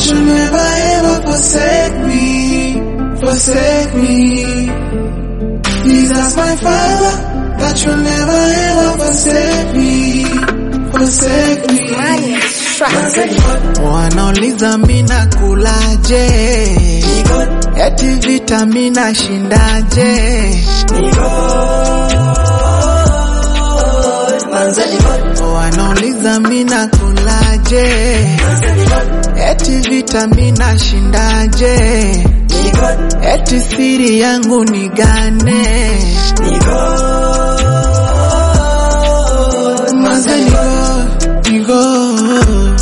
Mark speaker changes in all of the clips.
Speaker 1: you'll never ever forsake me, forsake me. Jesus my Father, that you'll never ever forsake me, forsake me.
Speaker 2: Wanauliza mina kulaje, eti vita mina shindaje, wanauliza mina kulaje, eti vita mina shindaje, eti siri yangu ni gane, manze ni God, ni God.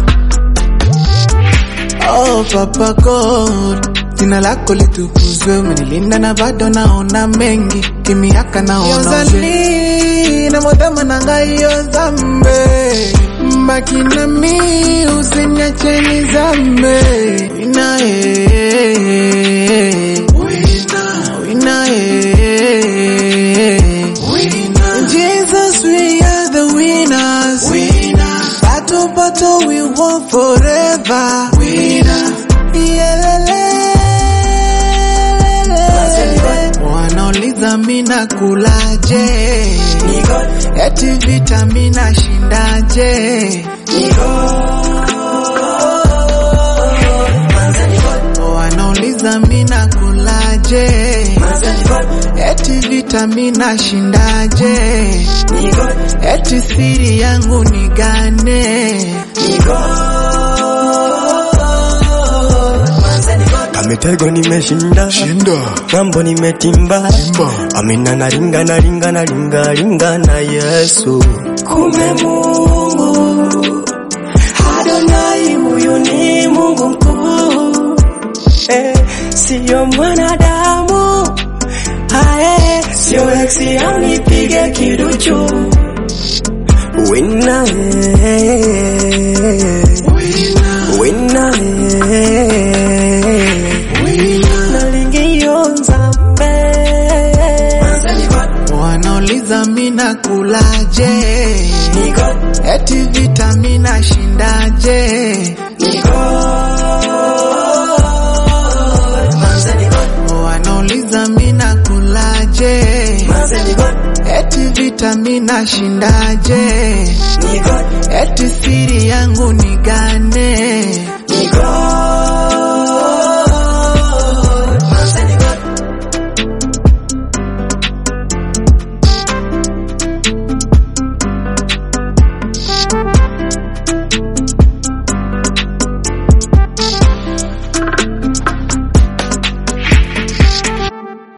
Speaker 2: Oh Papa God, jina lako litukuzwe, umenilinda na bado naona mengi, kimiaka naona uzali na modama na ngayo zambe mbaki na mi usiniache nizame wina eh, wina wina eh, Jesus we are the winners winners battle battle we won forever winners wanauliza mina kulaje eti vita mina shindaje wanauliza mina kulaje eti vita mina shindaje eti siri yangu ni gane
Speaker 3: Kamitego nimeshinda,
Speaker 4: Shinda.
Speaker 3: mambo nimetimba,
Speaker 4: Timba.
Speaker 3: amina naringa naringa naringa ringa na Yesu. Kumbe Mungu Adonai, huyu ni Mungu mkuu, eh, siyo mwanadamu ae, sio eksi anipige kiduchu wina eh, wina eh, nalingiyonza mbe
Speaker 2: wanauliza mina kulaje eti vita mina shindaje wanauliza mina kulaje eti vita mina shindaje eti siri yangu ni gane